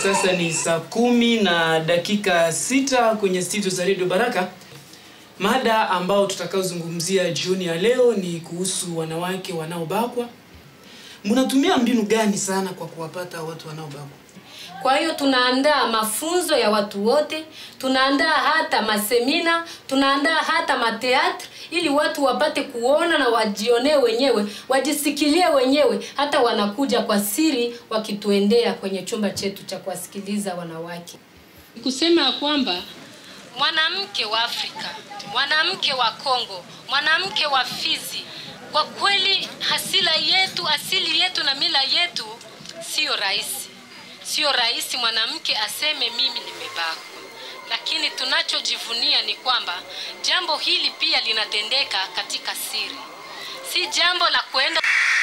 Sasa ni saa kumi na dakika sita kwenye studio za Radio Baraka. Mada ambao tutakaozungumzia jioni ya leo ni kuhusu wanawake wanaobakwa. Mnatumia mbinu gani sana kwa kuwapata watu wanaobakwa? Kwa hiyo tunaandaa mafunzo ya watu wote, tunaandaa hata masemina, tunaandaa hata mateatri ili watu wapate kuona na wajionee wenyewe, wajisikilie wenyewe, hata wanakuja kwa siri wakituendea kwenye chumba chetu cha kuwasikiliza wanawake. Kusema kwamba mwanamke wa Afrika, mwanamke wa Kongo, mwanamke wa Fizi, kwa kweli hasila yetu, asili yetu na mila yetu sio rahisi. Sio rahisi mwanamke aseme mimi nimebakwa, lakini tunachojivunia ni kwamba jambo hili pia linatendeka katika siri, si jambo la kwenda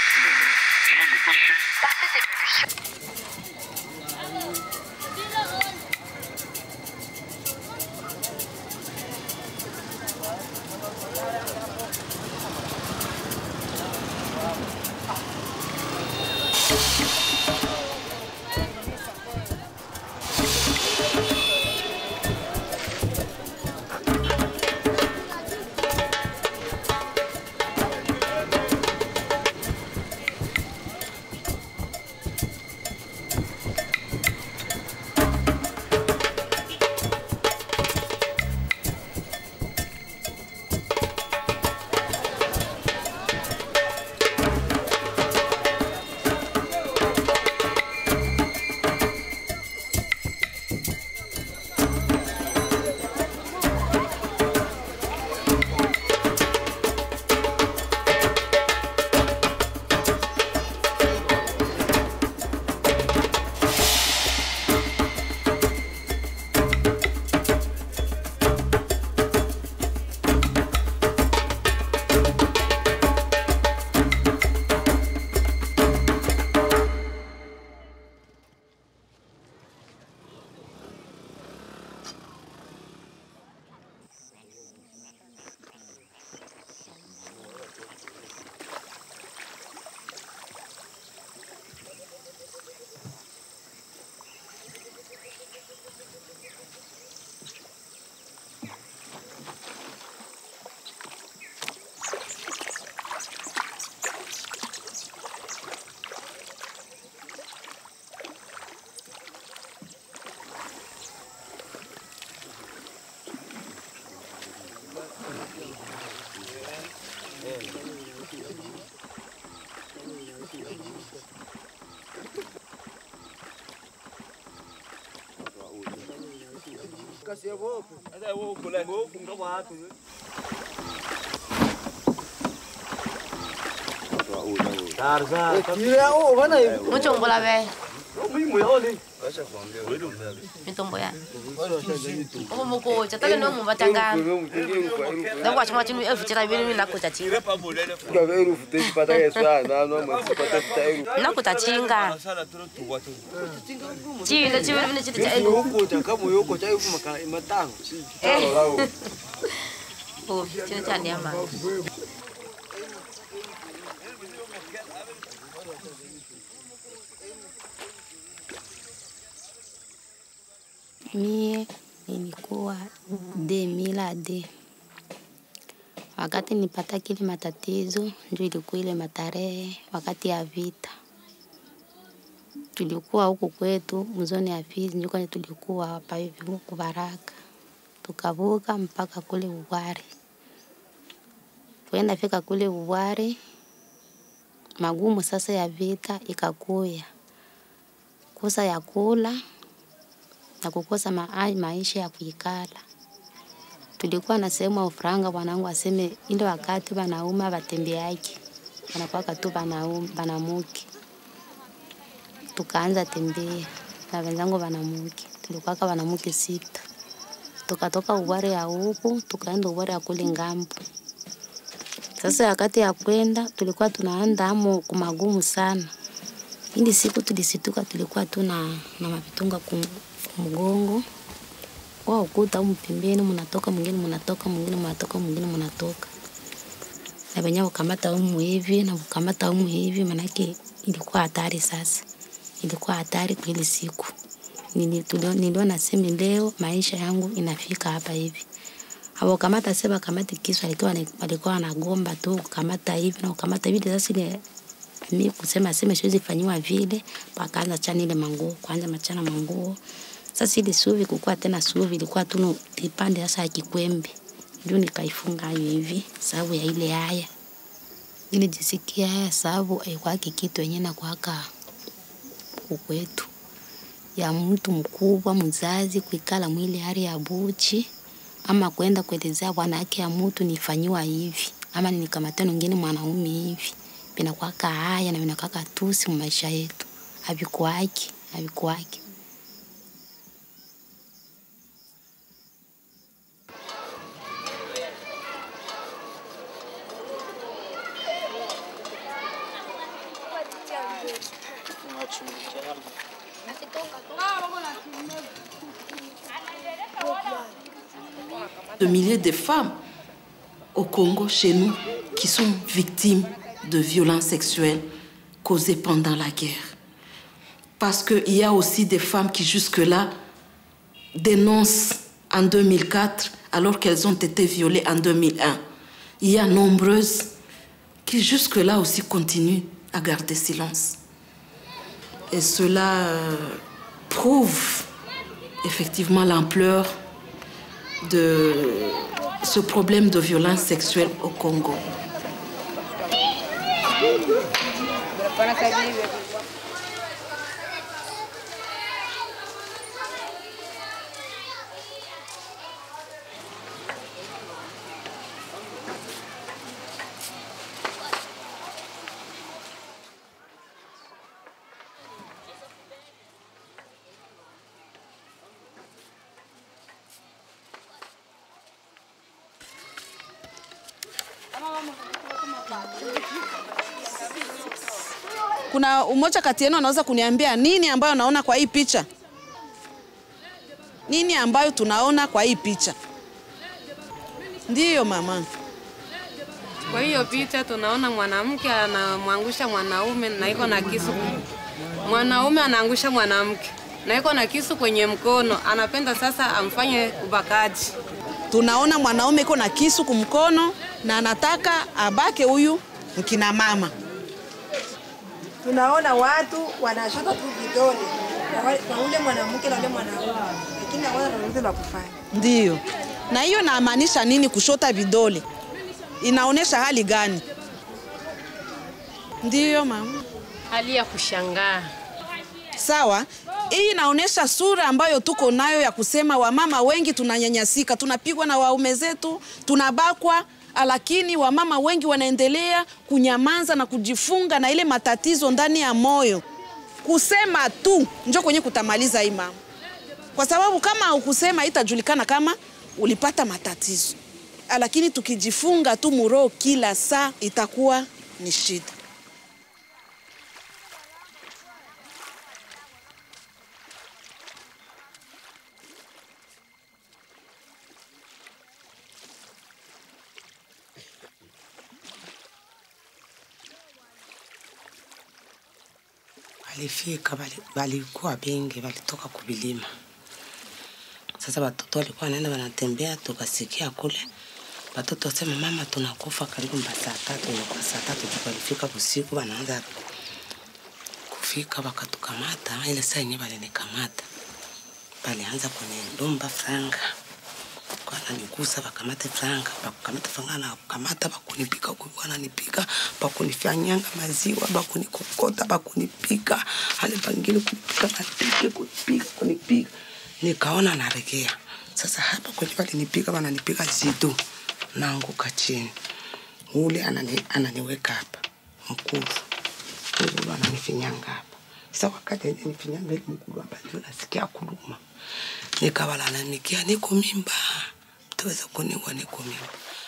muchongola ve mitombo ya omo mukocha take no mu batanga na kwa chama chinu elfu chira bini na kucha chinga na kucha chinga chinda chiwe bini chiti cha eh oh chini cha nyama Mie nilikuwa de mila de wakati nipata kile matatizo, ndio ilikuwa ile matarehe wakati ya vita. Tulikuwa huku kwetu mzoni ya Fizi, ndio kwenye tulikuwa hapa hivi huku Baraka, tukavuka mpaka kule Uwari. Kwenda fika kule Uwari, magumu sasa ya vita ikakuya, kosa ya kula na kukosa ma maisha ya kuikala. Tulikuwa na sehemu ya ufuranga, wanangu aseme ile wakati wanaume watembeaji wanakuwaka tu wanaume wanamuke. Tukaanza tembea na wenzangu wanamuke, tulikuwaka wanamuke sita. Tukatoka Uware ya huku tukaenda Uware ya kule ngambo. Sasa wakati ya kwenda tulikuwa tunaanda amo kumagumu sana. Ili siku tulisituka tulikuwa tu na, na mavitunga kum, kumgongo kwa ukuta au mpembeni, mnatoka mwingine mnatoka mwingine mnatoka mwingine mnatoka na wenyewe ukamata umu hivi na ukamata umu hivi, manake ilikuwa hatari. Sasa ilikuwa hatari kwa ile siku, nili- tulio- niliona semi leo maisha yangu inafika hapa hivi abo kamata seba kamata kisu alikuwa ni- walikuwa wanagomba tu kamata hivi na kamata hivi sasa ile mi kusema sema siwezi fanyiwa vile pakaanza chana ile manguo kwanza machana manguo sasa ile suvi kukua tena suvi ilikuwa tu kipande sasa ya kikwembe ndio nikaifunga hiyo hivi sababu ya ile haya nilijisikia haya sababu aikwake kitu yenyewe na kwaka kukwetu ya mtu mkubwa mzazi kuikala mwili hali ya buchi ama kwenda kuelezea bwana yake ya mtu nifanyiwa hivi ama ninikamata mwingine mwanaume hivi vinakwaka haya na vinakwaka tusi mu maisha yetu havikuwaki havikuwaki de milliers de femmes au Congo, chez nous, qui sont victimes de violences sexuelles causées pendant la guerre. Parce qu'il y a aussi des femmes qui jusque-là dénoncent en 2004 alors qu'elles ont été violées en 2001. Il y a nombreuses qui jusque-là aussi continuent à garder silence. Et cela euh, prouve effectivement l'ampleur de ce problème de violence sexuelle au Congo. Kuna umoja kati yenu anaweza kuniambia nini ambayo naona kwa hii picha? Nini ambayo tunaona kwa hii picha? Ndiyo mama. Kwa hiyo picha tunaona mwanamke anamwangusha mwanaume na iko na kisu. Mwanaume anaangusha mwanamke na iko na kisu kwenye mkono, anapenda sasa amfanye ubakaji. Tunaona mwanaume iko na kisu kumkono na anataka abake huyu mkina mama. tunaona watu wanashota tu vidole kwa wale- kwa ule mwanamke na ule mwanaume, lakini hawana lolote la kufanya. Ndiyo. Na hiyo inamaanisha nini kushota vidole? Inaonyesha hali gani? Ndiyo mama. hali ya kushangaa Sawa, hii inaonyesha sura ambayo tuko nayo ya kusema wamama wengi tunanyanyasika, tunapigwa na waume zetu, tunabakwa, lakini wamama wengi wanaendelea kunyamaza na kujifunga na ile matatizo ndani ya moyo. Kusema tu njo kwenye kutamaliza hii mama, kwa sababu kama ukusema itajulikana kama ulipata matatizo, lakini tukijifunga tu muroho kila saa itakuwa ni shida. walifika bali- walikuwa bengi, walitoka kuvilima. Sasa watoto walikuwa wanaenda wanatembea, tukasikia kule watoto wasema mama, tunakufa karibu mba saa tatu, ilikuwa saa tatu tu walifika usiku, wanaanza kufika wakatukamata. Ile saa yenyewe walinikamata, walianza kunidumba franga wananigusa wakamate franga wakamata franga na kukamata bakunipika wananipika bakunifanyanga maziwa bakunikokota bakunipika hali pangine kunipika matike kunipika kunipika nikaona naregea sasa hapa kwenye walinipika wananipika zidu naanguka chini ule anani, ananiweka hapa mkulu ule ananifinyanga hapa sasa wakati nifinyanga ile mkulu hapa ndio nasikia kuluma nikawalalamikia niko mimba mtaweza kuniua niko mimba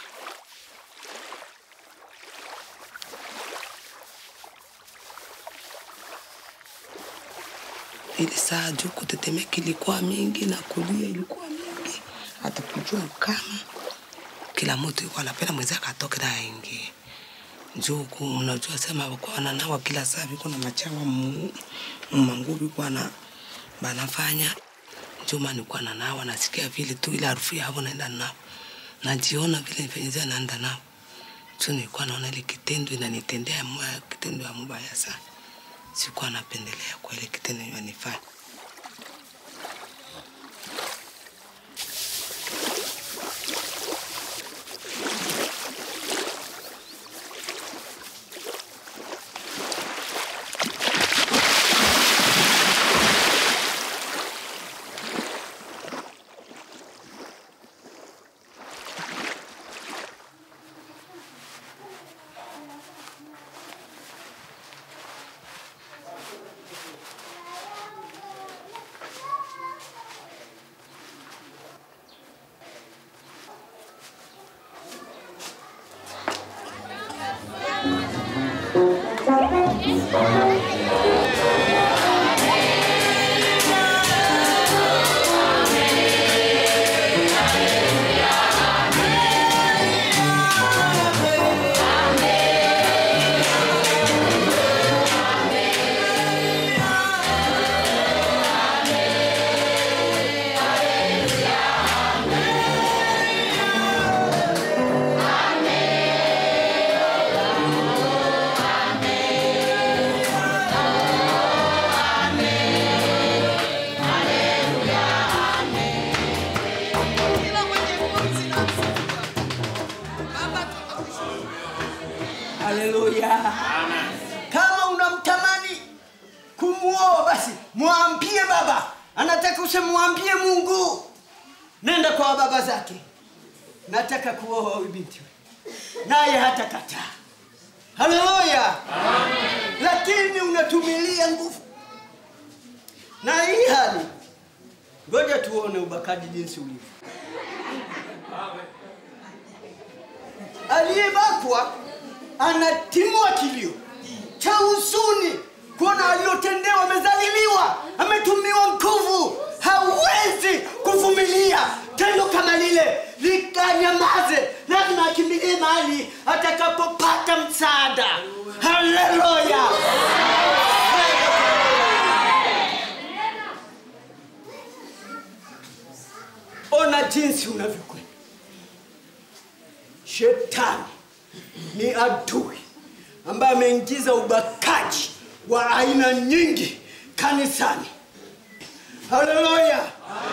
ile saa juu kutetemeka ilikuwa mingi na kulia ilikuwa mingi hata kujua kama kila mtu yuko anapenda mwenzake atoke na aingie juu ku- unajua sema wakuwa wananawa kila saa viko na machawa mu- manguo viko na banafanya njuma nilikuwa na nao nasikia vile tu ile harufu yao naenda nao najiona vile venye naenda nao tu nilikuwa naona ile kitendo inanitendea mbaya kitendo ya mbaya sana sikuwa napendelea kwa ile kitendo inanifanya Haleluya. Kama unamtamani kumuoa basi mwambie baba. Anataka usemwambie Mungu. Nenda kwa baba zake. Nataka kuoa huyu binti. Naye hatakataa. Haleluya. Lakini unatumilia nguvu. Na hii hali ngoja tuone ubakaji jinsi ulivyo. Aliyebakwa anatimua kilio cha huzuni kuona aliyotendewa, amezaliliwa, ametumiwa nguvu, hawezi kuvumilia tendo kama lile likanyamaze, lazima akimbilie mahali atakapopata msaada. Haleluya! Ona jinsi unavyokwenda. Shetani ni adui ambaye ameingiza ubakaji wa aina nyingi kanisani. Haleluya!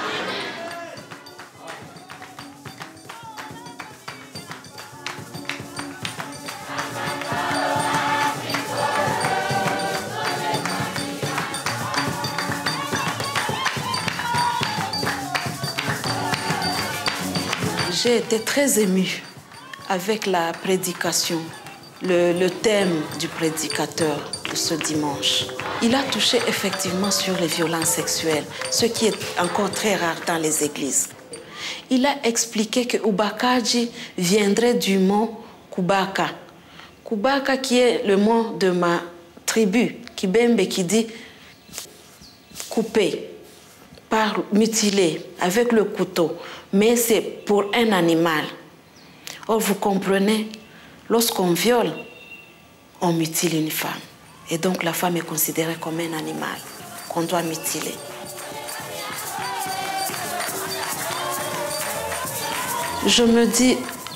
J'ai été très émue avec la prédication, le, le thème du prédicateur de ce dimanche. Il a touché effectivement sur les violences sexuelles, ce qui est encore très rare dans les églises. Il a expliqué que Ubakaji viendrait du mot Kubaka. Kubaka qui est le mot de ma tribu, Kibembe, qui dit couper, par mutiler avec le couteau, mais c'est pour un animal. Or, vous comprenez, lorsqu'on viole, on mutile une femme. Et donc la femme est considérée comme un animal qu'on doit mutiler. Je me dis,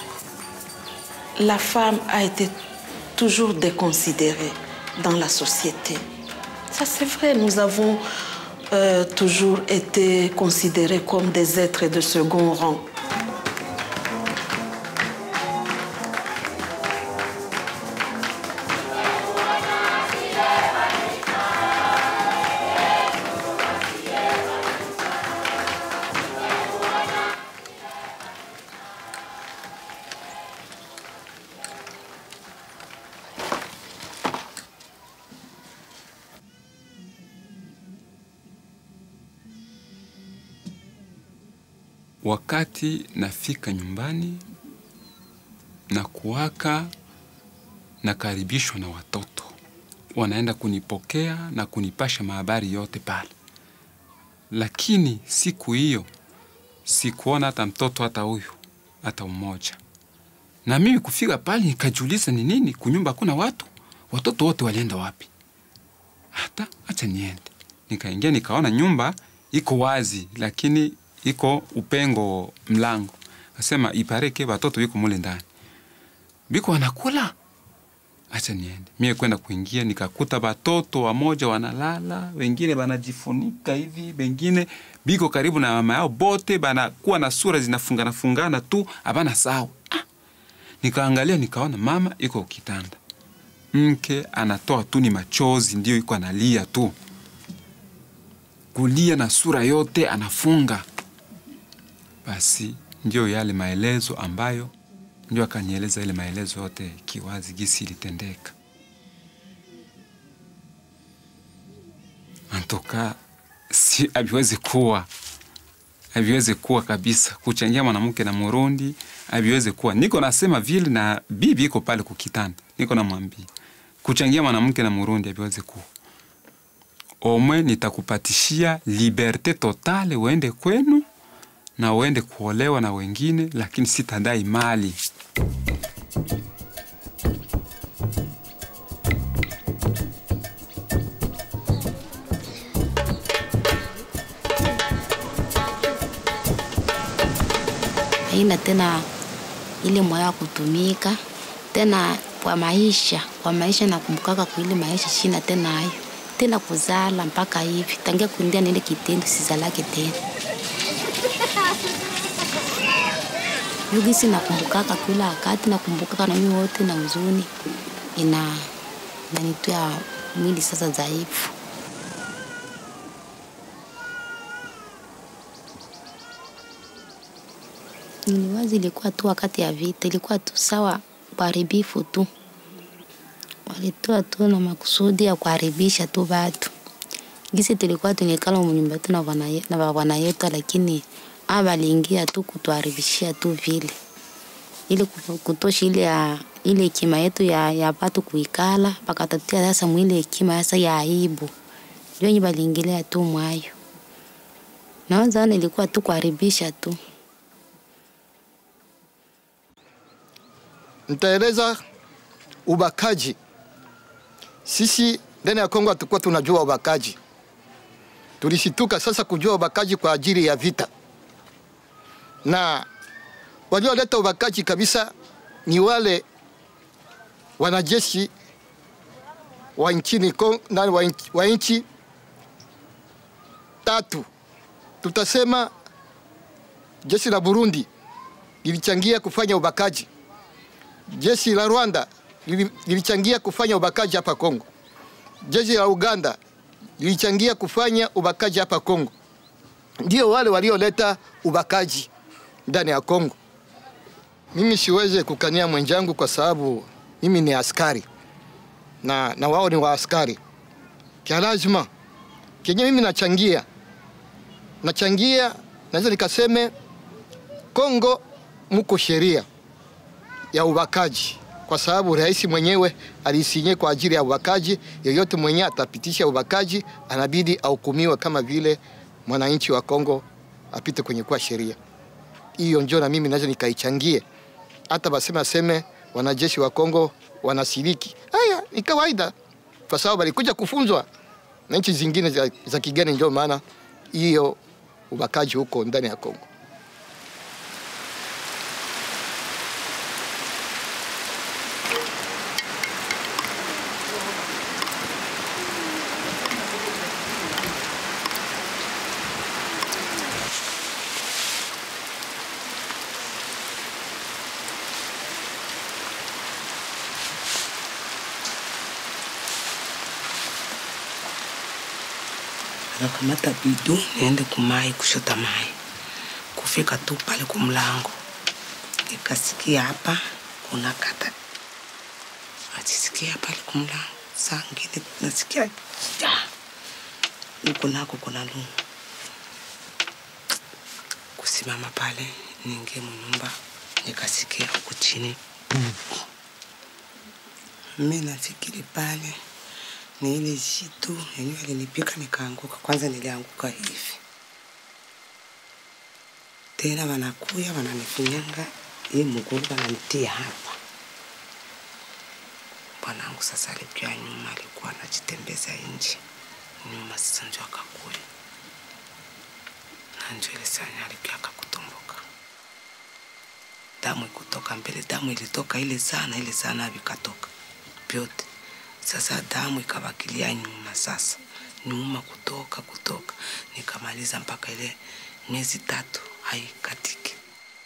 la femme a été toujours déconsidérée dans la société. Ça c'est vrai, nous avons euh, toujours été considérés comme des êtres de second rang. Wakati nafika nyumbani na kuwaka nakaribishwa na watoto, wanaenda kunipokea na kunipasha mahabari yote pale. Lakini siku hiyo sikuona hata mtoto hata huyu hata mmoja, na mimi kufika pale nikajiuliza ni nini, kunyumba kuna watu, watoto wote walienda wapi? Hata acha niende Nikaingia nikaona nyumba iko wazi, lakini iko upengo mlango. Kasema ipareke watoto wiko mule ndani, biko wanakula acha niende mie kwenda kuingia nikakuta batoto wamoja wanalala wengine banajifunika hivi wengine biko karibu na mama yao bote banakuwa na sura zinafungana fungana tu abana sawa ah. nikaangalia nikaona mama iko kitanda mke anatoa tu ni machozi ndio iko analia tu kulia na sura yote anafunga basi ndio yale maelezo ambayo ndio akanieleza ile maelezo yote kiwazi gisi ilitendeka. Antoka si aviwezi kuwa aviwezi kuwa kabisa kuchangia mwanamke na Murundi aviwezi kuwa. Niko nasema vile na bibi iko pale kukitanda, niko namwambia kuchangia mwanamke na Murundi aviwezi kuwa. Omwe nitakupatishia liberte totale, uende kwenu na uende kuolewa na wengine, lakini sitadai mali. haina tena ile moyo wa kutumika tena kwa maisha kwa maisha nakumbukaka kuile maisha shina tena hayo tena kuzala mpaka hivi tangia kuingia nile kitendo sizalake tena yugisi nakumbukaka kila wakati nakumbukaka na mimi wote na huzuni ina nanitwia mwili sasa dhaifu niliwazi ilikuwa tu wakati ya vita ilikuwa tu sawa uharibifu tu walitoa tu na makusudi ya kuharibisha tu watu gisi tulikuwa tunikala munyumba tu na bwana ye- na bwana yetu lakini a waliingia tu kutuharibishia tu vile ili ku- kutosha ile ya ile hekima yetu ya, ya watu kuikala pakatatia sasa mwile hekima sasa ya aibu ndio yenye waliingilia tu mwayo naanza ilikuwa tu kuharibisha tu Nitaeleza ubakaji. Sisi ndani ya Kongo hatukuwa tunajua ubakaji, tulishituka sasa kujua ubakaji kwa ajili ya vita, na walioleta ubakaji kabisa ni wale wanajeshi wa nchini Kon- nani wa nchi- wa nchi tatu. Tutasema jeshi la Burundi lilichangia kufanya ubakaji jeshi la Rwanda lili- lilichangia kufanya ubakaji hapa Kongo. Jeshi la Uganda lilichangia kufanya ubakaji hapa Kongo. Ndio wale walioleta ubakaji ndani ya Kongo. Mimi siweze kukania mwenzangu kwa sababu mimi ni askari na, na wao ni waaskari. Kia lazima kenye mimi nachangia nachangia, naweza nikaseme Kongo muko sheria ya ubakaji kwa sababu rais mwenyewe alisinye kwa ajili ya ubakaji. Yeyote mwenye atapitisha ubakaji anabidi ahukumiwe kama vile mwananchi wa Kongo apite kwenye kuwa sheria hiyo. Njo na mimi naweza nikaichangie, hata baseme aseme wanajeshi wa Kongo wanashiriki, haya ni kawaida, kwa sababu walikuja kufunzwa na nchi zingine za, za kigeni. Ndio maana hiyo ubakaji huko ndani ya Kongo. Nakamata bidu niende kumai kushota mai. Kufika tu pale kumlango, nikasikia hapa kuna kata, atisikia pale kumlango. Saa ngine nasikia ja huko nako kuna lungu. Kusimama pale niingie munyumba, nikasikia huku chini mi nafikiri pale ni ile jitu yenyewe alinipika nikaanguka. Kwanza nilianguka hivi, tena wanakuya wananifinyanga hii mguu, wananitia hapa. Bwanangu sasa alijua nyuma, alikuwa anajitembeza nje, nyuma sasa njo akakuya na njo ile sanya alikiaka kutomboka damu ikutoka mbele damu ilitoka ile sana ile sana vikatoka vyote sasa damu ikabakilia nyuma sasa nyuma kutoka kutoka nikamaliza mpaka ile miezi tatu haikatiki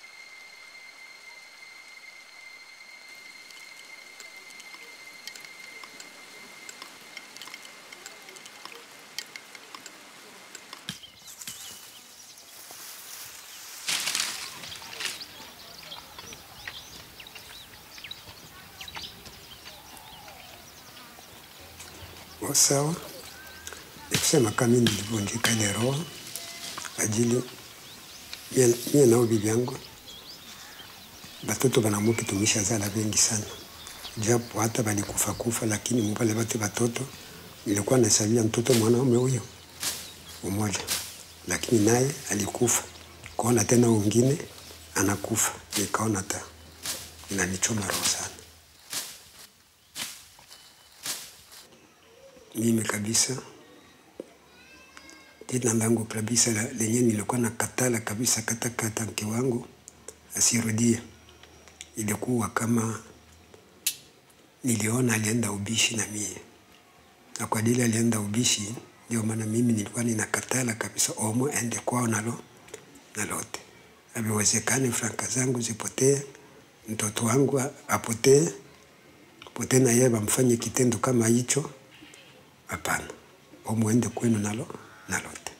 sawa nikusema kama mimi nilivunjika ile roho ajili mie mie nao bibi yangu batoto banamuke tumisha zala bengi sana japo hata balikufa kufa, lakini mupale bate batoto nilikuwa nasabia mtoto mwanaume huyo umoja, lakini naye alikufa. Kuona tena wengine anakufa, nikaona ta inanichoma roho sana. mimi kabisa jina langu kabisa la- lenye nilikuwa na katala kabisa katakata mke wangu asirudie, ilikuwa kama niliona alienda ubishi na mie, na kwa dili alienda ubishi, ndio maana mimi nilikuwa ninakatala kabisa omo ende kwao nalo na lote, aviwezekane franka zangu zipotee, mtoto wangu a- apotee potee, na yeye bamfanye kitendo kama hicho. Hapana, omwende kwenu nalo nalote.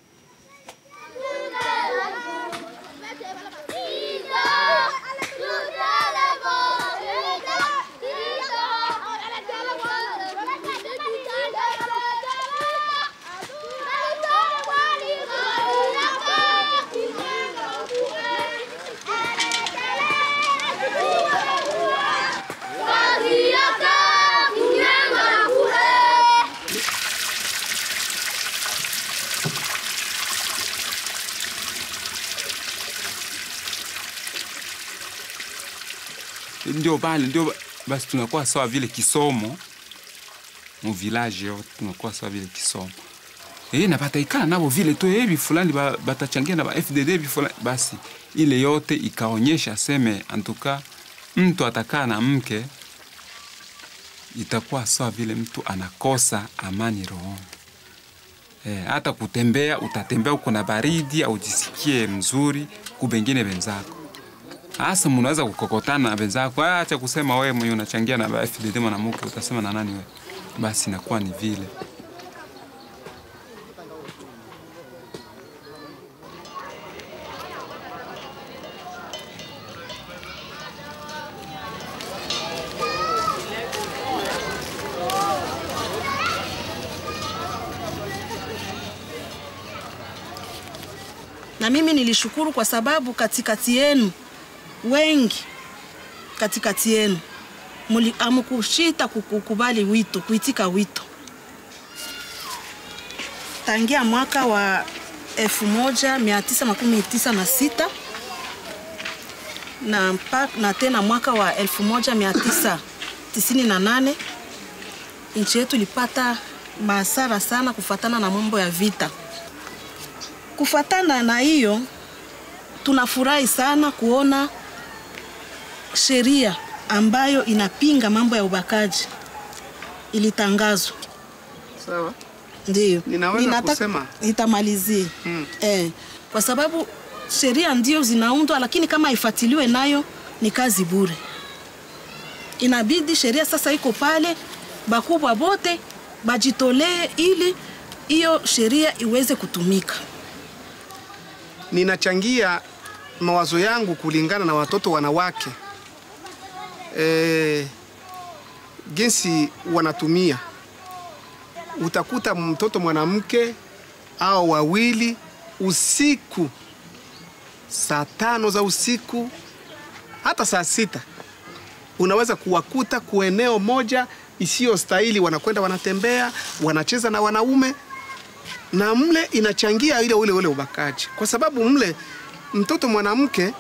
ndio pale ndio ba- basi tunakuwa sawa vile kisomo mu village yote tunakuwa sawa vile kisomo eh na bataikana nabo vile tu hivi fulani ba- batachangia na ba FDD hivi fulani basi ile yote ikaonyesha seme antuka mtu atakaa na mke itakuwa sawa vile mtu anakosa amani rohoni Eh, hata kutembea utatembea uko na baridi au jisikie mzuri kubengine wenzako hasa mnaweza kukokotana na wenzako, "Ah, acha kusema wewe mwenye unachangia na ba FDD mwanamke, utasema na nani wewe? Basi inakuwa ni vile. na mimi nilishukuru kwa sababu katikati yenu wengi katikati yenu muli- hamkushita kukubali wito, kuitika wito tangia mwaka wa 1996 na, mpa- na tena mwaka wa 1998 nchi yetu ilipata masara sana kufatana na mambo ya vita. Kufatana na hiyo, tunafurahi sana kuona sheria ambayo inapinga mambo ya ubakaji ilitangazwa. Sawa. Ndio. Ninaweza Ninataka- kusema? Nitamalizie. Eh, kwa sababu sheria ndio zinaundwa, lakini kama ifuatiliwe nayo ni kazi bure. Inabidi sheria sasa iko pale, bakubwa bote bajitolee ili hiyo sheria iweze kutumika. ninachangia mawazo yangu kulingana na watoto wanawake e, jinsi wanatumia. Utakuta mtoto mwanamke au wawili usiku, saa tano za usiku, hata saa sita unaweza kuwakuta kueneo moja isiyostahili, wanakwenda wanatembea, wanacheza na wanaume na mle inachangia ile ule ule ubakaji, kwa sababu mle mtoto mwanamke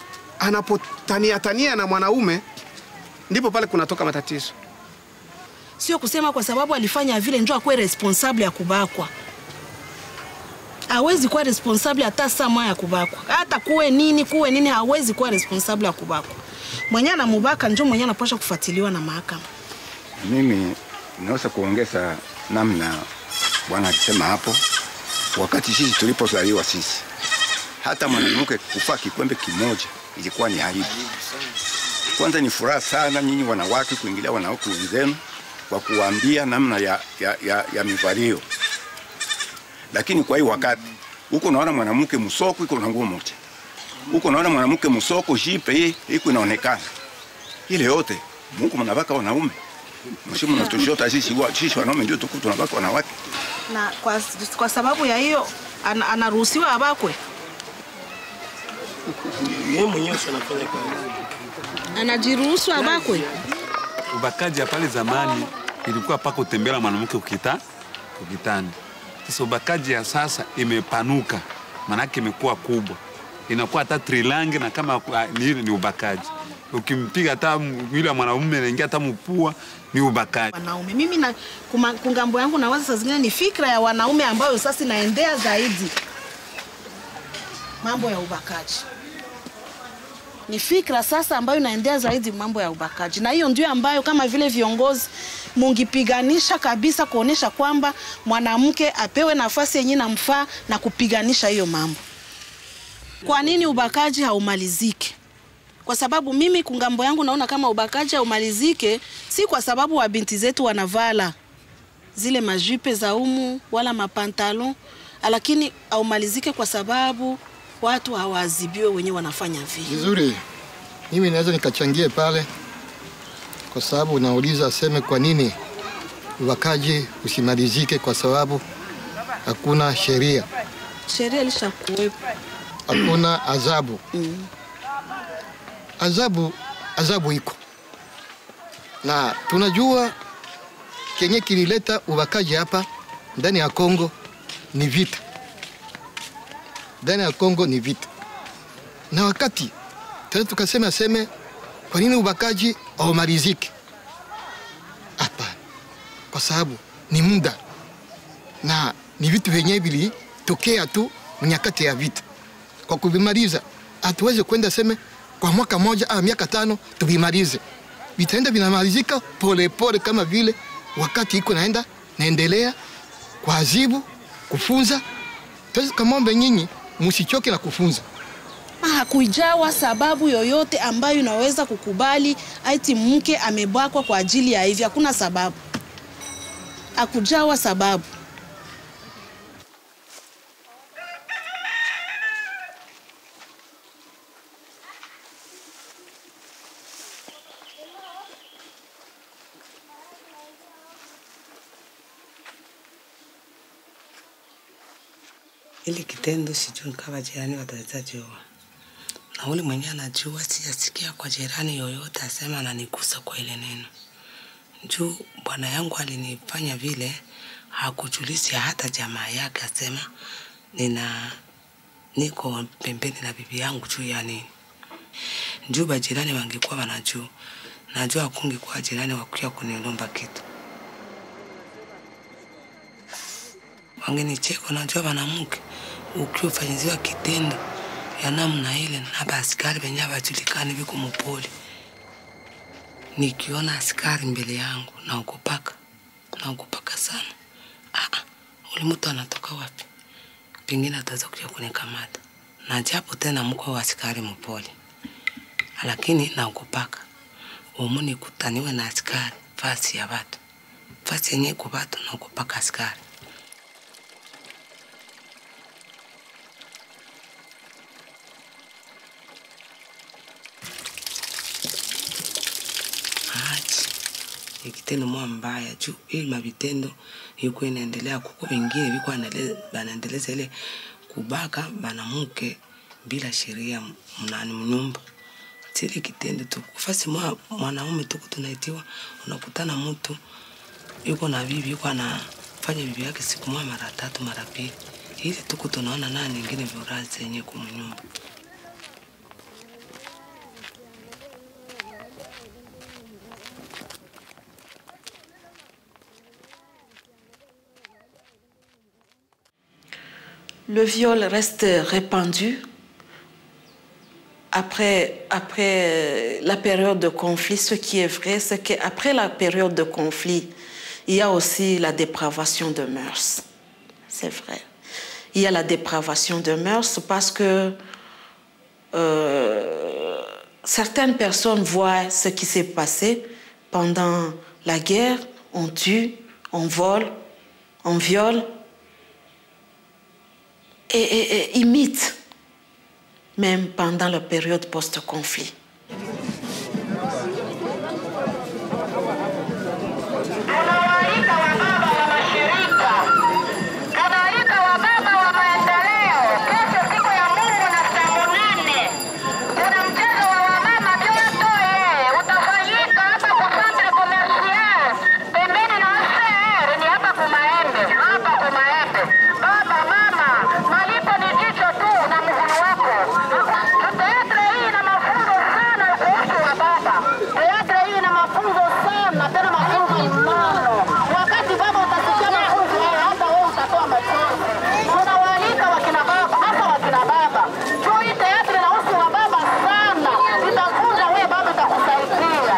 anapotania tania na mwanaume, ndipo pale kunatoka matatizo. sio kusema kwa sababu alifanya vile njo akuwe responsable ya kubakwa hawezi kuwa responsable hata saa moja ya kubakwa hata kuwe nini kuwe nini hawezi kuwa responsable ya kubakwa mwenye anamubaka njo mwenye anapasha kufuatiliwa na mahakama Mimi naweza kuongeza namna bwana alisema hapo, wakati sisi tulipozaliwa sisi, hata mwanamke kufaa kikwembe kimoja ilikuwa ni aibu. Kwanza ni furaha sana nyinyi wanawake kuingilia wanawake wenzenu kwa kuwaambia namna ya, ya, ya, ya mivalio, lakini kwa hii wakati huko unaona mwanamke msoko iko na nguo moja, huko unaona mwanamke msoko jipe hii iko inaonekana, ile yote Mungu mnabaka wanaume mshi mnatushota sisi wa- sisi wanaume ndio tuko tunabaka wanawake. na kwa, kwa sababu ya hiyo an, anaruhusiwa abakwe Yeye mwenyewe si anafanya kazi. anajiruhusu abakwe Ubakaji ya pale zamani ilikuwa paka utembela mwanamke ukita ukitani. Sasa ubakaji ya sasa imepanuka, manake imekuwa kubwa, inakuwa hata trilangi na kama ah, ni, ni ubakaji. Ukimpiga hata m- yule mwanaume anaingia hata mpua ni ubakaji. wanaume mimi na kuma- kungambo yangu nawaza saa zingine ni fikra ya wanaume ambayo sasa inaendea zaidi mambo ya ubakaji ni fikra sasa ambayo inaendea zaidi mambo ya ubakaji, na hiyo ndio ambayo kama vile viongozi mungipiganisha kabisa kuonesha kwamba mwanamke apewe nafasi yenye namfaa na kupiganisha hiyo mambo. Kwa nini ubakaji haumalizike? Kwa sababu mimi kungambo yangu naona kama ubakaji haumalizike, si kwa sababu wa binti zetu wanavala zile majipe za umu wala mapantalon, lakini haumalizike kwa sababu watu hawaadhibiwe wenye wanafanya vile. Vizuri, mimi naweza nikachangie pale, kwa sababu unauliza aseme kwa nini ubakaji usimalizike, kwa sababu hakuna sheria, Sheria ilishakuwepo. hakuna adhabu. Adhabu, adhabu iko na tunajua kenye kilileta ubakaji hapa ndani ya Kongo ni vita, ndani ya Kongo ni vita, na wakati tena tukasema seme, kwa nini ubakaji haumaliziki? Hapana, kwa sababu ni muda na ni vitu vyenyewe vilitokea tu nyakati ya vita. Kwa kuvimaliza, hatuwezi kwenda seme kwa mwaka moja au miaka tano tuvimalize, vitaenda vinamalizika polepole, kama vile wakati iko naenda naendelea kuadhibu, kufunza. Tuwezi kamombe nyinyi msichoke na kufunza. hakujawa sababu yoyote ambayo inaweza kukubali aiti mke amebakwa kwa ajili ya hivi. Hakuna sababu, hakujawa sababu. Ili kitendo sijui kama jirani wataweza jua, na ule mwenye anajua siyasikia kwa jirani yoyote asema ananigusa kwa ile neno juu bwana yangu alinifanya vile, hakujulisha hata jamaa yake, asema nina niko pembeni na bibi yangu juu ya nini. Juu bajirani wangekuwa wanajua, najua akungekuwa jirani wakuya kunilomba kitu wangenicheka. Najua wanamke ukiufanyiziwa kitendo ya namna ile na baaskari benye abajulikani biko mupoli, nikiona askari mbele yangu naogopaka, naogopaka sana. Ah, ule mtu anatoka wapi? Pengine ataweza kuja kunikamata, na japo tena mko wa askari mupoli, lakini naogopaka umu nikutaniwe na askari fasi ya watu, fasi yenye iko watu, naogopaka askari. achi ikitendo mwa mbaya juu hii mavitendo iko inaendelea kuko wengine viko wanale- banaendeleza ile kubaka banamuke bila sheria mnani mnyumba sile kitendo tu kufasi mwa mwanaume tuku tunaitiwa unakutana mtu yuko na bibi yuko anafanya bibi yake siku moja mara tatu mara pili ili tuku tunaona nani nyingine viurazi yenye kumnyumba le viol reste répandu après, après la période de conflit. Ce qui est vrai, c'est qu'après la période de conflit, il y a aussi la dépravation de mœurs. C'est vrai. Il y a la dépravation de mœurs parce que euh, certaines personnes voient ce qui s'est passé pendant la guerre. On tue, on vole, on viole et, et- et imitent, même pendant la période post-conflit. Tunaalika wababa wa maendeleo kesho, siku ya Mungu na saa munane, kuna mchezo wa wamama Kyoto utafanyika hapa ku Centre Commercial pembeni na OCR, ni hapa Kumaembe, hapa Kumaembe. Baba mama, malipo ni jicho tu na mguu wako. Teatre hii ina mafunzo sana kuhusu wababa. Teatre hii ina mafunzo sana, tena mafunzo mnono. Wakati baba utasikia mafunzo haya, hata wewe utatoa machozi. Tunawaalika wakina baba, hasa wakina baba. Juu hii teatre inahusu wababa sana, itafunza wewe baba, itakusaidia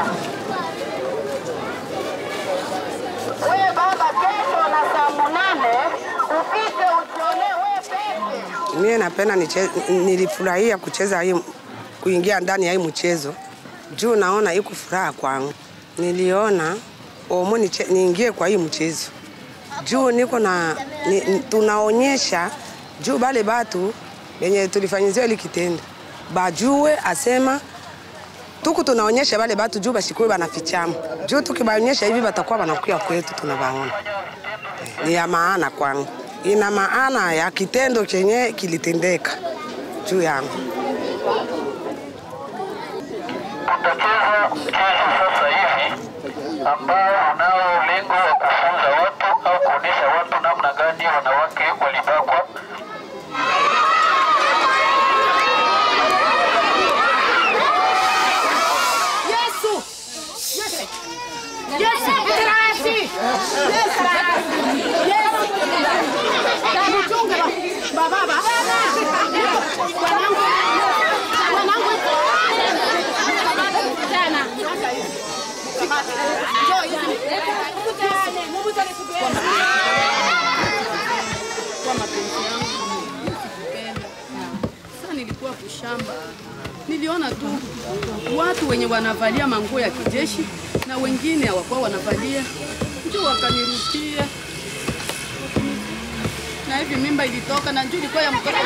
wewe baba. Kesho na saa munane ufike ujionee wewe peke Mie napenda niche- nilifurahia kucheza hii, kuingia ndani ya hii mchezo juu naona iko furaha kwangu. Niliona omo niche, niingie kwa hii mchezo juu niko na ni, ni- tunaonyesha juu bale batu benye tulifanyizia ili kitendo bajue asema tuku tunaonyesha bale batu juu bashikuwe banafichama juu tukibaonyesha hivi batakuwa banakuya kwetu tunabaona ni ya maana kwangu, ina maana ya kitendo chenye kilitendeka juu yangu. Tutacheza mchezo sasa hivi ambao unao lengo wa kufunza watu au kuonesha watu namna gani wanawake walibakwa. Yesu! Yesu! Trasi! Yesu! Yesu! Mchunge ba- baba. Wanangu. Wanangu. Tena. Njoo hivi. Mkutane, mkutane together. kwa mapenzi yangu nilikupenda. Sasa nilikuwa kushamba, niliona tu watu wenye wanavalia manguo ya kijeshi na wengine hawakuwa wanavalia, ndio wakanirukia na hivi mimba ilitoka na njoo ilikuwa ya mtoto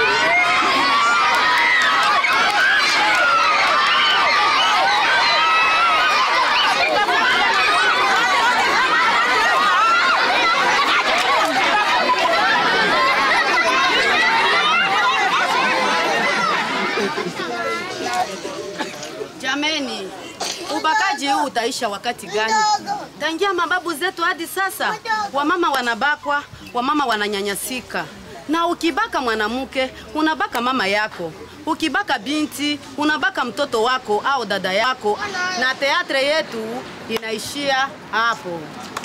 Jameni, ubakaji huu utaisha wakati gani? Tangia mababu zetu hadi sasa, wamama wanabakwa, wamama wananyanyasika. Na ukibaka mwanamke, unabaka mama yako. Ukibaka binti, unabaka mtoto wako au dada yako. Na teatre yetu inaishia hapo.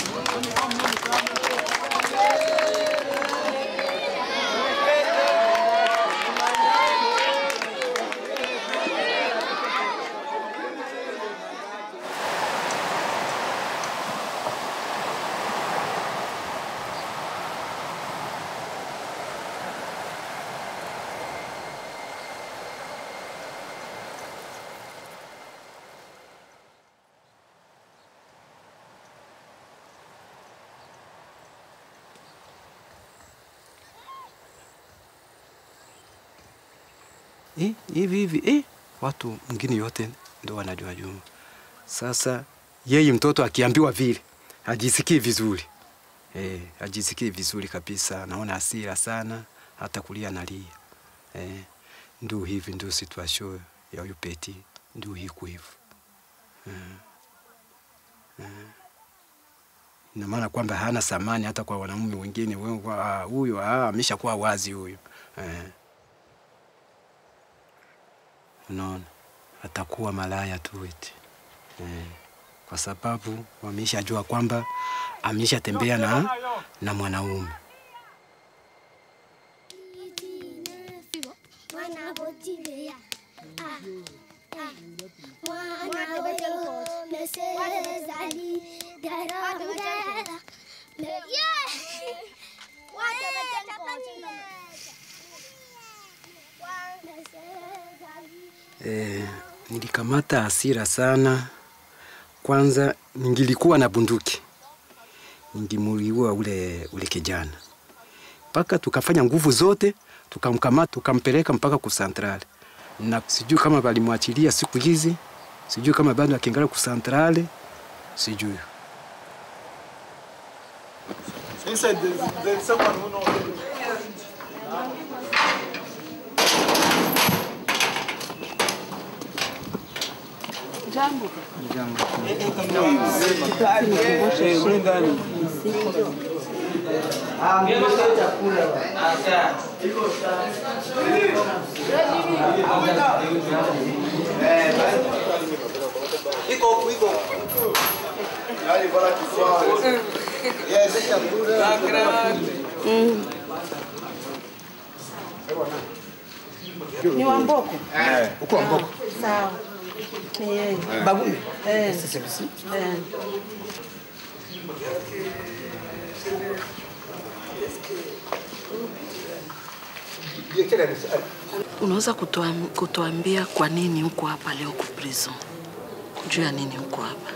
Eh, hivi hivi eh, watu mwingine yote ndo wanajua Juma. Sasa yeye mtoto akiambiwa vile hajisikii vizuri eh, hajisikii vizuri kabisa, naona hasira sana, hata kulia nalia eh, ndio hivi, ndio situation ya huyu Peti, ndio hiko hivyo eh, eh. Ina maana kwamba hana thamani hata kwa wanaume wengine. Wewe, ah, Huyu ah, ameshakuwa wazi huyu eh. Unaona, atakuwa malaya tu eti eh, kwa sababu wameshajua kwamba ameshatembea na, na mwanaume. E, nilikamata hasira sana. Kwanza ningilikuwa na bunduki, ningimuliua ule, ule kijana mpaka tukafanya nguvu zote tukamkamata tukampeleka mpaka ku centrale, na sijui kama balimwachilia siku hizi, sijui kama bado akiingala ku centrale, sijui. Inside, there's, there's someone who knows. Jambo. Iko huku, iko. Yaani bora kifaa. Yes, chakula. Mm. Ni wa Mboko? Eh, uko wa Mboko. Sawa. Ni yeye. Bagume. Eh. Sasa basi. Eh. Unaweza kutuam- kutuambia kwa nini uko hapa leo ku prison? Juu ya nini uko hapa?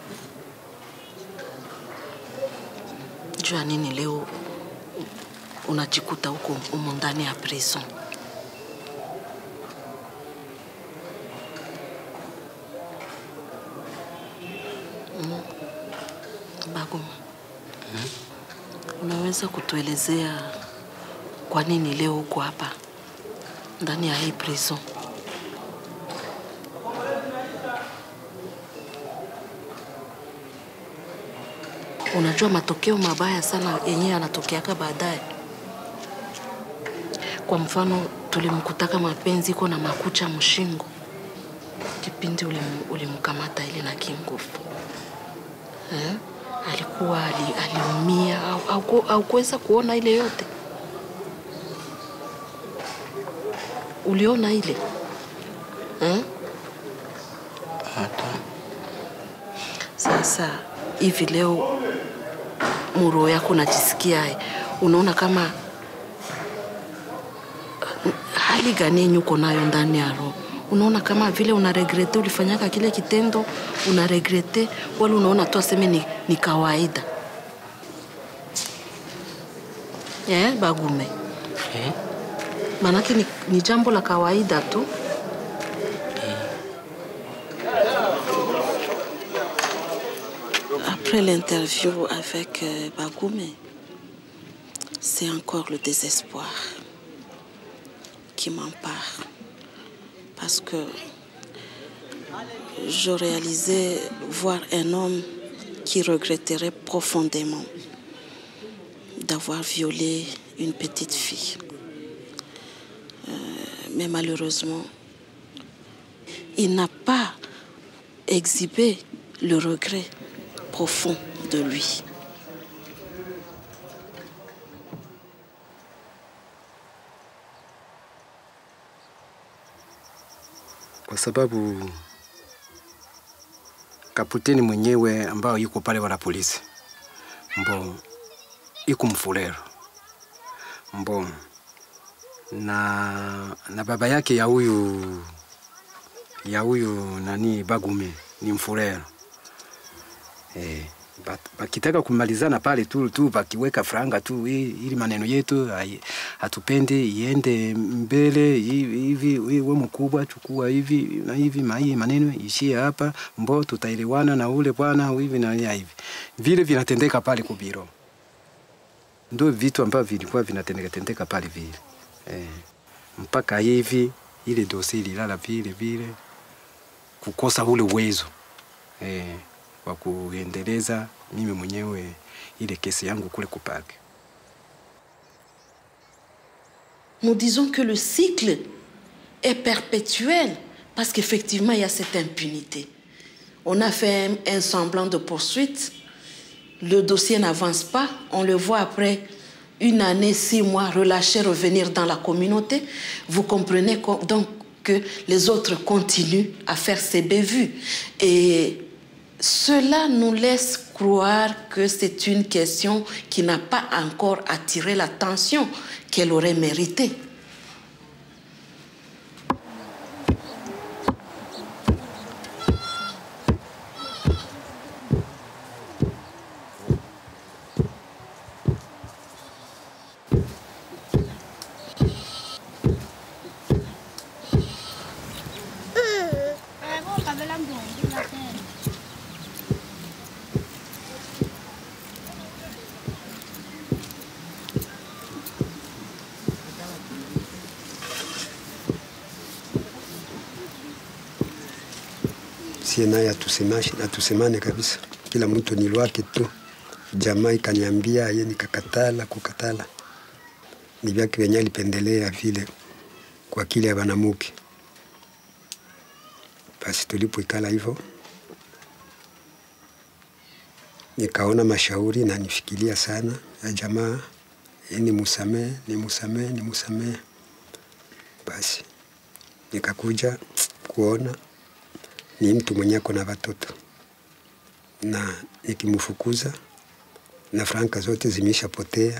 Juu ya nini leo unajikuta huko humu ndani ya prison? Mm. Baguma, unaweza kutuelezea kwa nini leo uko hapa ndani ya hii prison? Unajua matokeo mabaya sana yenyewe yanatokeaka baadaye. Kwa mfano, tulimkutaka mapenzi iko na makucha mshingo kipindi ulim- ulimkamata ile na kinguvu eh? Alikuwa ali, aliumia au, au, au kuweza kuona ile yote? Uliona ile eh? Hata Sasa hivi leo muro yako unajisikia, unaona kama hali gani yenye uko nayo ndani ya roho? Unaona kama vile una regrete ulifanyaka kile kitendo, una regrete wala unaona tu aseme ni, ni kawaida eh, Bagume eh? Maanake ni, ni jambo la kawaida tu Après l'interview avec euh, Bagoumé, c'est encore le désespoir qui m'empare. Parce que je réalisais voir un homme qui regretterait profondément d'avoir violé une petite fille. Euh, mais malheureusement, il n'a pas exhibé le regret profond de lui. kwa sababu kaputeni mwenyewe ambao yuko pale wala polisi mbo iko mfulero mbo na, na baba yake ya huyu ya huyu nani Bagume ni mfulero eh, bat- bakitaka kumalizana pale tu tu bakiweka franga tu i- ili maneno yetu hai- hatupende iende mbele hivi hivi, we mkubwa chukua hivi na hivi mai maneno ishie hapa, mbo tutaelewana na ule bwana hivi na ya hivi, vile vinatendeka pale kubiro, ndio vitu ambavyo vilikuwa vinatendeka tendeka pale vile eh, mpaka hivi ile dosi ililala vile vile, kukosa ule uwezo eh, wa kuendeleza mimi mwenyewe ile kesi yangu kule kupake. Nous disons que le cycle est perpétuel parce qu'effectivement, il y a cette impunité. On a fait un, un semblant de poursuite, le dossier n'avance pas, on le voit après une année, six mois, relâché, revenir dans la communauté. Vous comprenez co- donc que les autres continuent à faire ces bévues. Et cela nous laisse croire que c'est une question qui n'a pas encore attiré l'attention qu'elle aurait méritée. sie naye atusemashi- atusemane kabisa, kila mtu ni lwake tu. Jamaa ikaniambia ye, nikakatala kukatala, ni vyake vyenye alipendelea vile kwa kile ya banamuke. Basi tulipoikala hivyo, nikaona mashauri na nifikiria sana ya jamaa, ye ni musamee, ni musamee, ni musamee. Basi nikakuja kuona ni mtu mwenye ako na watoto na nikimfukuza na franka zote zimeshapotea,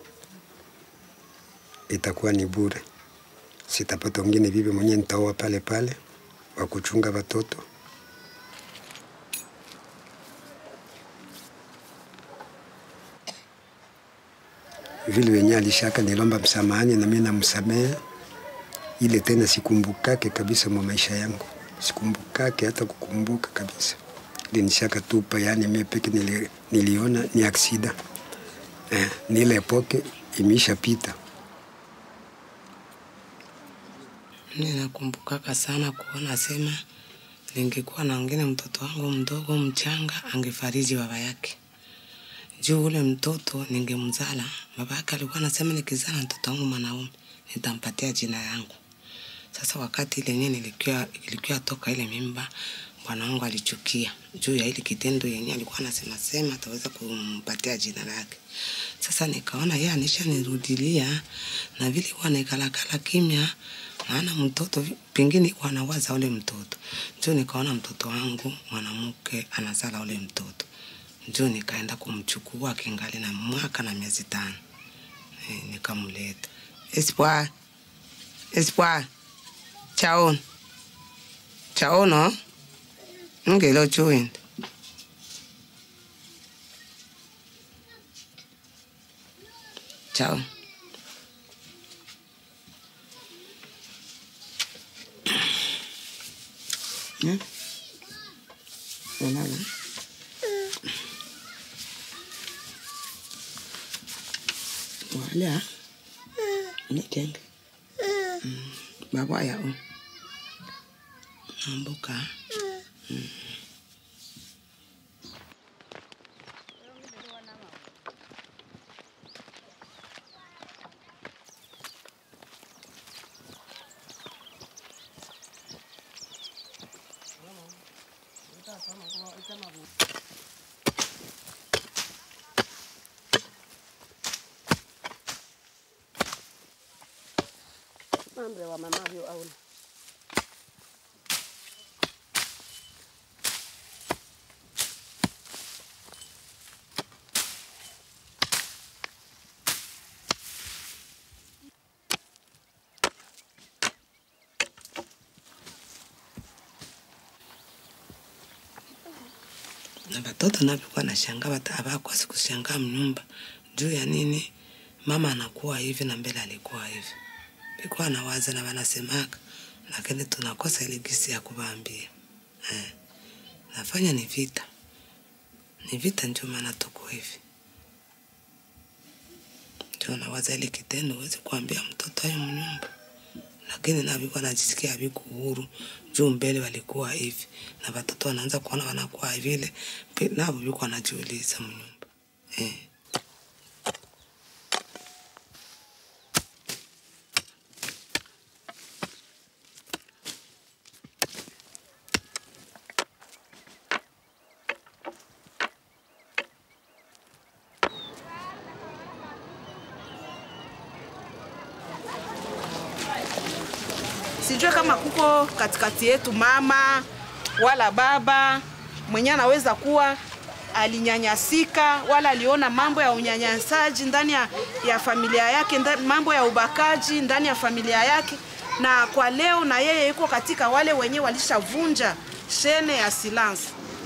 itakuwa ni bure. Sitapata wengine bibi mwenye nitaoa pale pale wa kuchunga watoto. Vile wenye alishaka nilomba msamahani na mimi namsamehe, ile tena sikumbukake kabisa mwa maisha yangu, sikumbukake hata kukumbuka kabisa. Ile nishaka tupa, yani mimi peke nili, niliona ni aksida eh, ni ile epoke imeshapita. Ninakumbukaka sana kuona sema ningekuwa na wengine mtoto wangu mdogo mchanga angefariji baba yake juu ule mtoto ningemzala. Baba yake alikuwa anasema nikizala mtoto wangu mwanaume nitampatia jina yangu. Sasa wakati ile yenyewe nilikuwa ilikuwa toka ile mimba, bwana wangu alichukia juu ya ile kitendo yenye alikuwa anasema sema ataweza kumpatia jina lake. Sasa nikaona yeye anishanirudilia na vile huwa naikalakala kimya, maana mtoto vi- pengine huwa anawaza ule mtoto. Ndio nikaona mtoto wangu mwanamke anazala ule mtoto, ndio nikaenda kumchukua akingali na mwaka na miezi tano. Eh, nikamleta Espoir, Espoir, chaon chaono ngelo chuinda Chao. Hmm? Unala? Wala? Ni kenge? Mm. Baba ya o. Nambuka. Mm. Mambre wa mamavyo au na watoto navyokuwa nashangaa wata- hawakosi kushangaa mnyumba juu ya nini mama anakuwa hivi na mbele alikuwa hivi bikuwa nawaza na wanasemaka lakini tunakosa ile gisi ya kuwaambia eh. nafanya ni vita ni vita ndio maana tuko hivi ndio nawaza ile kitendo uwezi kuambia mtoto ayo mnyumba lakini navikuwa najisikia viku uhuru juu mbele walikuwa hivi na watoto wanaanza kuona wanakuwa vile pe- navo viko wanajiuliza mnyumba eh. sijue kama kuko katikati yetu mama wala baba mwenye anaweza kuwa alinyanyasika wala aliona mambo ya unyanyasaji ndani ya, ya familia yake nda, mambo ya ubakaji ndani ya familia yake, na kwa leo na yeye yuko katika wale wenye walishavunja shene ya silence.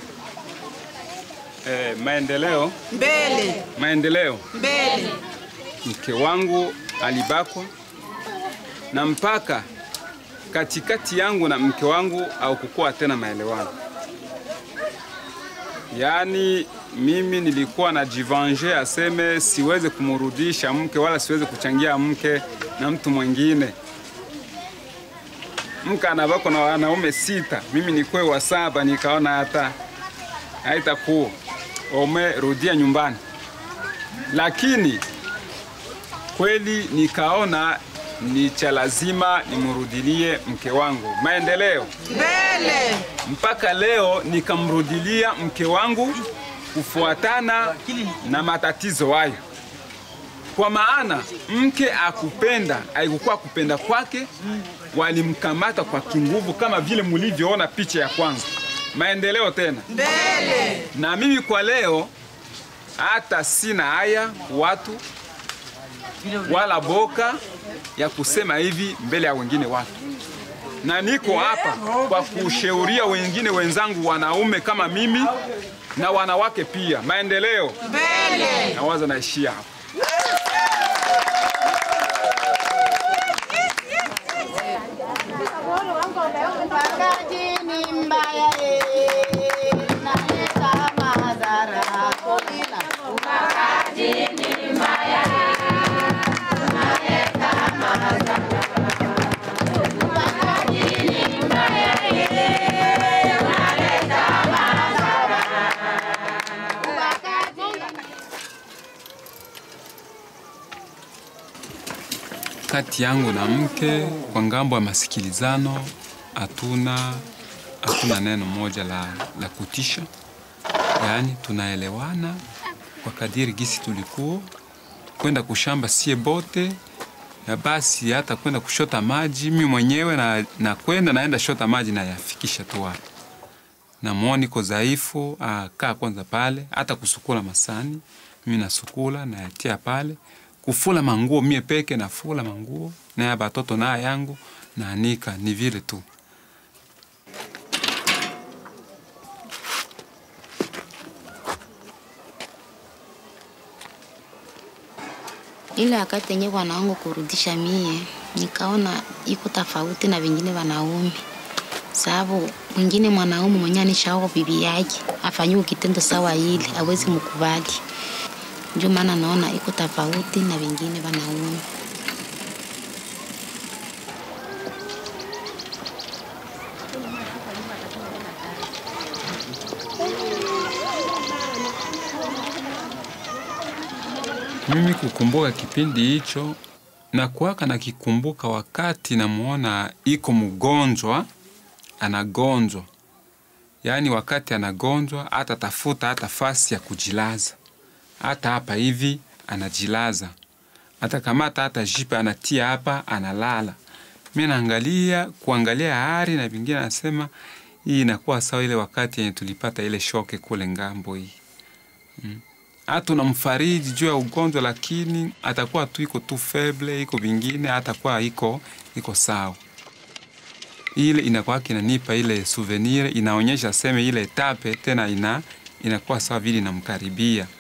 Eh, maendeleo Mbele maendeleo. mbele, Mke wangu alibakwa na mpaka katikati yangu na mke wangu au kukuwa tena maelewano. Yaani mimi nilikuwa na jivange aseme siweze kumrudisha mke wala siweze kuchangia mke na mtu mwingine. Mke anabakwa na wanaume sita, mimi nikwe wa saba, nikaona hata haitakuwa umerudia nyumbani, lakini kweli nikaona ni cha lazima nimrudilie mke wangu. Maendeleo mbele, mpaka leo nikamrudilia mke wangu kufuatana na matatizo hayo, kwa maana mke akupenda haikukuwa kupenda kwake, walimkamata kwa kinguvu, kama vile mulivyoona picha ya kwanza. Maendeleo tena mbele. na mimi kwa leo hata sina haya watu wala boka ya kusema hivi mbele ya wengine watu, na niko hapa kwa kushauria wengine wenzangu wanaume kama mimi na wanawake pia. Maendeleo mbele. Nawaza naishia hapa. Ubakaji ni mbaya eh, unaleta madhara Kolila. Ubakaji ni mbaya eh, unaleta madhara. Ubakaji ni mbaya eh, unaleta madhara. Ubakaji Kati yangu na mke kwa ngambo ya masikilizano hatuna hatuna neno moja la, la kutisha, yaani tunaelewana kwa kadiri gisi tulikuwa kwenda kushamba sie bote na basi hata kwenda kushota maji mi mwenyewe na, na kwenda naenda shota maji na yafikisha tu hapo. Na muone iko dhaifu, ah, kaa kwanza pale, hata kusukula masani mimi nasukula nayatia pale, kufula manguo mie peke nafula manguo na ya batoto na yangu naanika, ni vile tu. ile wakati yenye wanangu kurudisha mie, nikaona iko tofauti na vingine wanaume, sababu mwingine mwanaume mwenye anishaoa bibi yake afanyiwe kitendo sawa ile awezi mkubali. Ndio maana naona iko tofauti na vingine wanaume. Mimi kukumbuka kipindi hicho na kuwaka nakikumbuka wakati namuona iko mgonjwa anagonjwa, yaani wakati anagonjwa hata tafuta hata fasi ya kujilaza, hata hapa hivi anajilaza, hata kamata hata jipe anatia hapa analala. Mi naangalia kuangalia hari na vingine, nasema hii inakuwa sawa ile wakati yenye tulipata ile shoke kule ngambo hii mm hata unamfariji juu ya ugonjwa, lakini atakuwa tu iko tu feble, iko vingine atakuwa iko iko sawa. Ile inakuwa kinanipa ile souvenir, inaonyesha seme ile etape tena ina inakuwa sawa vile inamkaribia